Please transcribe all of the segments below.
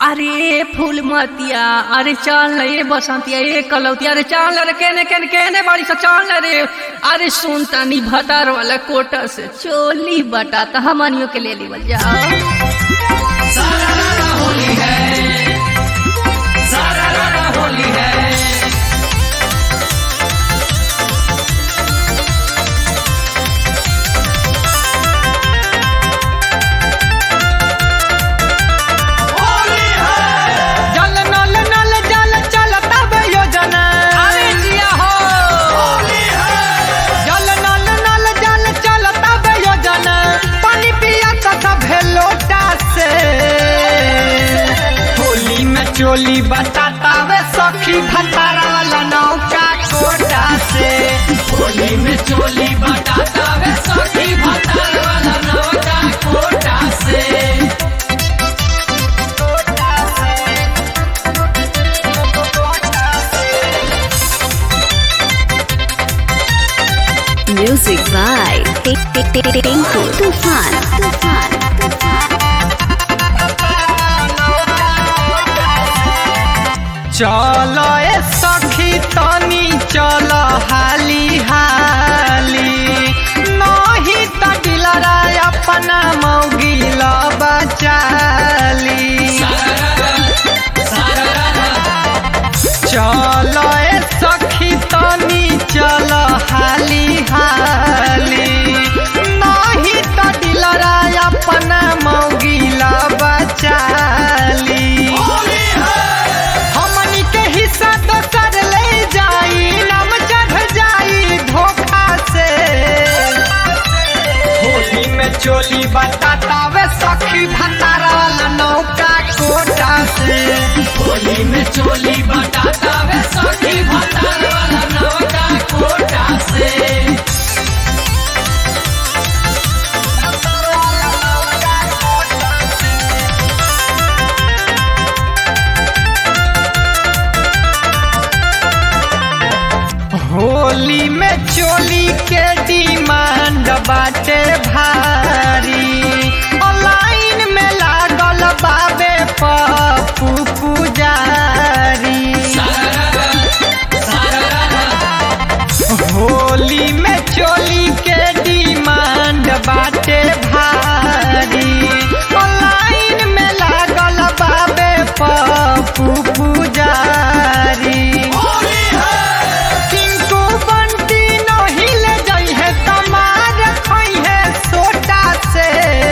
अरे फूल मतिया अरे चल न ये बसंतिया ये कलौतिया अरे चल रे केने केने केने बाड़ी सा चल रे अरे सुन तनी भतार वाला कोटा से चोली बटा त हमनियों के ले लीवल जाओ जल नल नल जल चलता बे योजना अरे जिया हो जल नल नल जल चलता बे योजना पानी पिया तथा भेलोटा से होली में चोली बताता वे सखी भतारा वाला नौका कोटा से होली में चोली बताता वे सखी भतारा वाला नौका कोटा से Music by Tinku Tufan. Tufan. Tufan. चल ए सखी तनी चल हाली हाली नहीं त दिलरा अपना मौगिल बचाली चल ए सखी तनी चल हाली हाली नहीं त दिलरा अपना मौगिल बचाली हमनी के हिस्सा तो कर ले जाई नाम चढ़ जाई धोखा से होली में चोली बताता वे सखी भतारा वाला नौका कोटा से होली में चोली बताता वे सखी भतारा वाला नौका कोटा से होली में चोली के डिमांड बाटे भारी ऑनलाइन में लागल बाबे पप्पू पुजारी होली में चोली के डिमांड बाटे भारी ऑनलाइन में लागल बाबे पप्पू पुजारी किनको बंटी नहीं ले जाई है तमार खई है सोटा से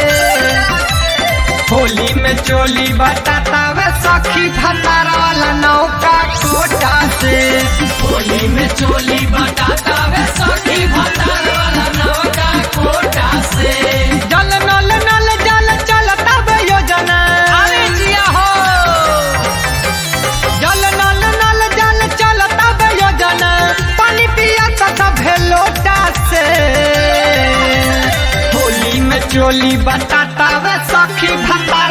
होली में चोली बताता वे सखी भतारा वाला नौका कोटा से होली में चोली बताता वे सखी भतारा वाला नौका कोटा से जल नल नल जल चलता बे योजना अरे जिया हो जल नल नल जल चलता बे योजना पानी पिया तथा भेलोटा से होली में चोली बताता वे सखी भता